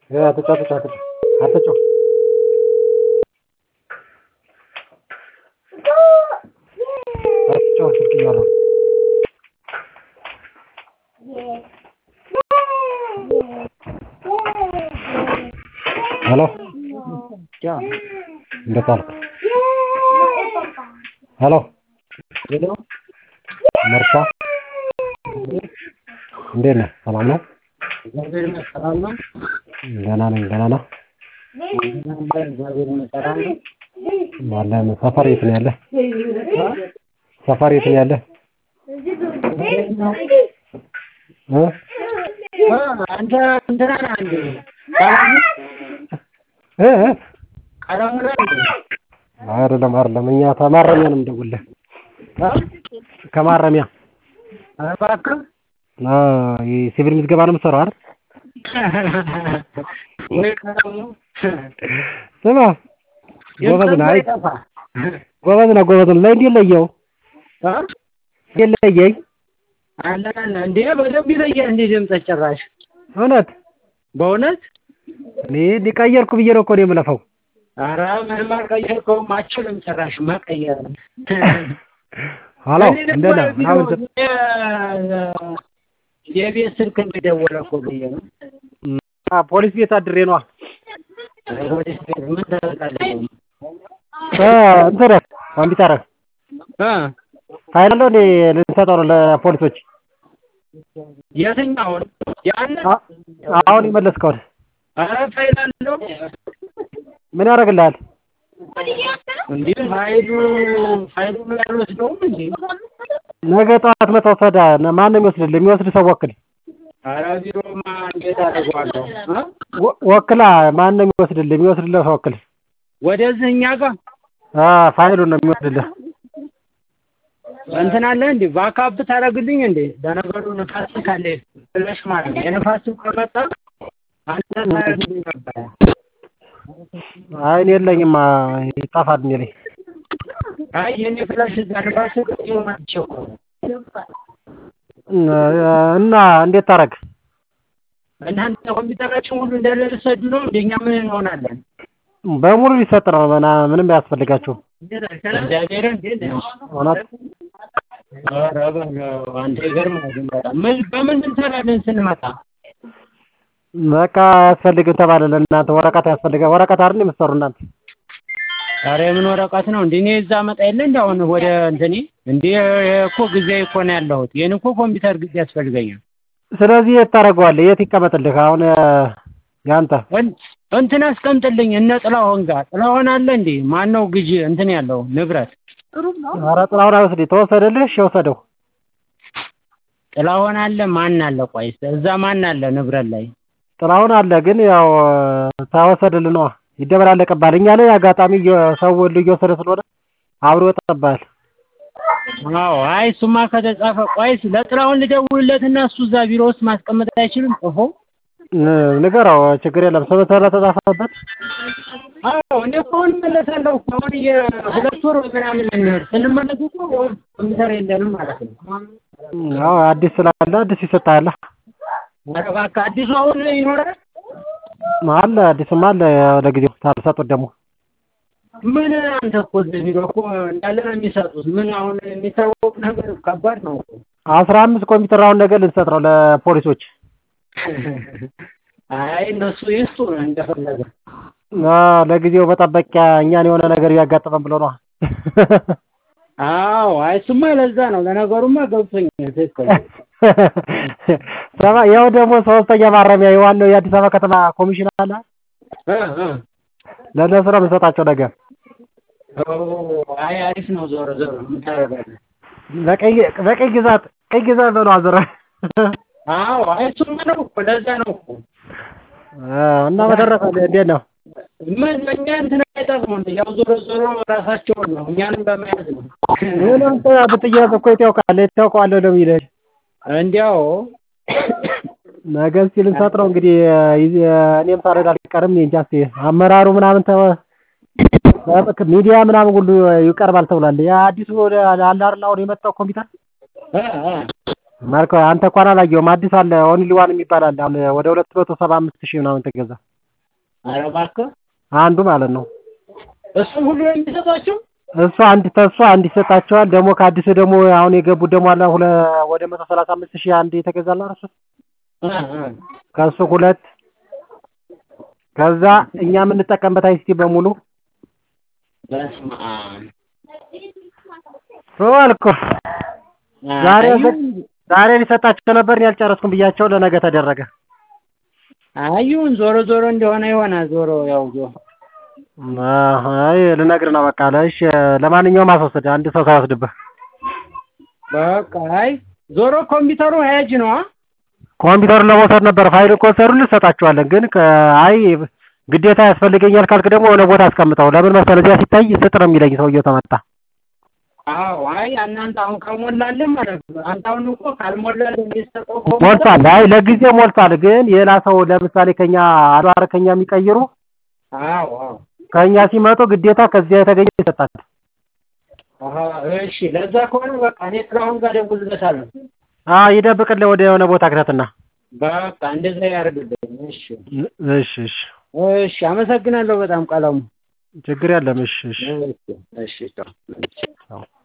አትጩህ አትጩህ አትጩህ አትጩህ አትጩህ ስልክ እያወራሁ ነው ሄሎ እንዴት ዋልክ ሄሎ መርሻ እንዴት ነህ ሰላም ነው ደህና ነኝ ደህና ነህ አለን ሰፈር የት ነው ያለህ ሰፈር የት ነው ያለህ እ አንተ እንትና ነህ እንዴ እ እ ቀለሙ ነህ እንዴ አይደለም አይደለም እኛ ከማረሚያ ነው የምደውልልህ ከማረሚያ ኧረ እባክህ አ የሲቪል ምዝገባ ነው የምትሰራው አይደል ወይ ቀለሙ ስማ ጎበዝ ነህ አይ ጠፋ ጎበዝ ነህ ጎበዝ ነህ ለእንዴት ለየኸው እንዴት ለየኸኝ አለን አለ እንዴ በደንብ ይለያል እንዴ ድምፅህ ጭራሽ እውነት በእውነት እኔ ሊቀየርኩ ብዬ ነው እኮ እኔ የምለፋው ኧረ ምንም አልቀየርከውም አችልም ጭራሽ መቀየር ሀሎ እኔ ደግሞ እንዴት ነህ ምናምን ስትል የ- የቤት ስልክ እንደደወለ እኮ ብዬ ነው አ ፖሊስ ቤት አድሬ ነዋ ወደ ቤት ምን ታደርጋለህ እ እንትን ኮምፒውተርህ እ ፋይል አለው እንዴ ልንሰጠው ነው ለፖሊሶች የትኛውን ያን አ- አሁን የመለስከውን ኧረ ፋይል አለው ምን ያደርግልሃል እንዴ ፋይሉ ፋይሉ ምን አልወስደውም እንዴ ነገ ጠዋት መተው ሰዳ ማን ነው የሚወስድልህ የሚወስድ ሰው ወክል ኧረ ቢሮማ እንዴት አደርገዋለሁ እ ወ- ወክላ ማን ነው የሚወስድልህ የሚወስድልህ ሰው ወክል ወደዚህ እኛ ጋር አ ፋይሉን ነው የሚወስድልህ እንትን አለ እንዴ ባካፕ ታደርግልኝ እንዴ ለነገሩ ንፋስ ካለ ፍለሽ ማለት ነው የንፋሱ ከመጣ አንተ ታደርግልኝ ነበረ አይ እኔ የለኝማ ይጠፋል እኔ ላይ አይ የኔ ፍላሽ እዛ ንፋሱ ቅድም መጥቼ እኮ ነው እና እንዴት ታደርግ እናንተ ኮምፒውተራችን ሁሉ እንዳለ ልትሰዱ ነው እንደኛ ምን እንሆናለን በሙሉ ሊሰጥ ነው ምና ምንም አያስፈልጋችሁም እግዚአብሔርን እንዴት እውነት ኧረ በለው አንተ ይገርምሃል ግን በጣም ምን በምን እንሰራለን ስንመጣ በቃ አያስፈልግም ተባለ ለእናንተ ወረቀት ያስፈልጋል ወረቀት አይደል የምትሰሩ እናንተ ኧረ የምን ወረቀት ነው እንዴ እኔ እዛ መጣ የለ እንደ አሁን ወደ እንትኔ እንዴ እኮ ጊዜ እኮ ነው ያለሁት ይህን እኮ ኮምፒውተር ጊዜ ያስፈልገኛል ስለዚህ የት ታደርገዋለህ የት ይቀመጥልህ አሁን ያንተ እን- እንትን አስቀምጥልኝ እነ ጥላሁን ጋር ጥላሁን አለ እንዴ ማን ነው ግዢ እንትን ያለው ንብረት ኧረ ጥላሁን አይወስድ ተወሰደልህ እሺ ወሰደው ጥላሁን አለ ማን አለ ቆይ እዛ ማን አለ ንብረት ላይ ጥላሁን አለ ግን ያው ተወሰደልህ ነዋ ይደበላለቅብሃል እኛ ላይ አጋጣሚ እየ- ሰው ሁሉ እየወሰደ ስለሆነ አብሮ ይወጣብሃል አዎ አይ እሱማ ከተጻፈ ቆይስ ለጥላሁን ልደውልለትና እሱ እዛ ቢሮ ውስጥ ማስቀመጥ አይችልም ጽፎ ን- ንገረው ችግር የለም ስምህ ስለተጻፈበት አዎ እኔ እኮ አሁን እመለሳለሁ እኮ አሁን የሁለት ወር ምናምን እንሂድ ስንመለስ እኮ ኮምፒውተር የለንም ማለት ነው አዎ አዲስ ስላለ አዲስ ይሰጥሃል ኧረ እባክህ አዲሱ አሁን ይኖራል አለ አዲስም አለ ለጊዜው ታልሰጡት ደግሞ ምን አንተ እኮ እዚህ ቢሮ እኮ እንዳለ ነው የሚሰጡት ምን አሁን የሚታወቅ ነገር ከባድ ነው እኮ አስራ አምስት ኮምፒውተር አሁን ነገር ልንሰጥ ነው ለፖሊሶች አይ እነሱ ይስጡ እንደፈለገ አ ለጊዜው መጠበቂያ እኛን የሆነ ነገር እያጋጠመን ብሎ ነዋ አዎ አይ እሱማ ለዛ ነው ለነገሩማ ገብቶኛል ትክክል ሰባ ያው ደግሞ ሶስተኛ ማረሚያ የዋናው የአዲስ አበባ ከተማ ኮሚሽን አለ እ እ ለእነሱ ነው የምንሰጣቸው ነገር ኦ አይ አሪፍ ነው ዞሮ ዞሮ ምን ታደርጋለህ በቀይ በቀይ ግዛት ቀይ ግዛት ነው አዘረ አዎ አይ እሱማ ነው እኮ ለዛ ነው እኮ እና በተረፈ እንዴት ነው ምን እኛ እንትን አይጠቅሙም ያው ዞሮ ዞሮ ራሳቸውን ነው እኛንም በመያዝ ነው ምንም ብትያዝ እኮ የት ያውቃል የት ያውቀዋለሁ ነው የሚልህ እንዲያው ነገ እስኪ ልንሰጥ ነው እንግዲህ ይዜ- እኔም ሳልሄድ አልቀርም እኔ እንጃ እስኪ አመራሩ ምናምን ተወ ሚዲያ ምናምን ሁሉ ይቀርባል ተብሏል ያ አዲሱ አለ አይደል አሁን የመጣው ኮምፒውተር እ እ ማርኮ አንተ እንኳን አላየሁም አዲስ አለ ኦንሊ ዋን የሚባል አለ አሁን ወደ ሁለት መቶ ሰባ አምስት ሺህ ምናምን ተገዛ ኧረ እባክህ አንዱ ማለት ነው። እሱም ሁሉ ነው የሚሰጣቸው? እሱ አንድ ተሱ አንድ ይሰጣቸዋል። ደግሞ ከአዲሱ ደግሞ አሁን የገቡት ደግሞ አለ ሁለ ወደ መቶ ሰላሳ አምስት ሺህ አንድ የተገዛላ እሱ እ እ ከእሱ ሁለት ከዛ እኛ የምንጠቀምበት አይሲቲ በሙሉ በስመ አብ አልኩ ዛሬ አዩን ዛሬ ሊሰጣቸው ነበር እኔ አልጨረስኩም ብያቸው ለነገ ተደረገ። አዩን ዞሮ ዞሮ እንደሆነ ይሆናል። ዞሮ ያው ዞ አይ ልነግርህ ነው በቃ ለእሺ ለማንኛውም አስወስድ አንድ ሰው ሳይወስድብህ በቃ አይ ዞሮ ኮምፒውተሩ ሄጅ ነው። ኮምፒውተሩን ለመውሰድ ነበር ፋይል ከወሰዱ ልሰጣቸዋለን። ግን ከ- አይ ግዴታ ያስፈልገኛል ካልክ ደግሞ የሆነ ቦታ አስቀምጠው። ለምን መሰለህ እዚያ ሲታይ ስጥ ነው የሚለኝ ሰውየው ተመጣ። አዎ አይ እናንተ አሁን ከሞላልህ ማለት ነው። አንተ አሁን እኮ ካልሞላልህ የሚሰጠው ኮምፒውተር ሞልቷል። አይ ለጊዜው ሞልቷል። ግን ሌላ ሰው ለምሳሌ ከኛ አድዋር ከኛ የሚቀይሩ አዎ አዎ ከኛ ሲመጡ ግዴታ ከዚያ የተገኘ ይሰጣል። አሀ እሺ ለዛ ከሆነ በቃ እኔ ጥላሁን ጋር ደውልለታለሁ። አዎ ይደብቅልህ ወደ የሆነ ቦታ ክተትና። በቃ እንደዛ ያደርግልኝ። እሺ እሺ እሺ እሺ አመሰግናለሁ በጣም ቀለሙ። ችግር የለም። እሺ እሺ እሺ እሺ ቻው። ቻው።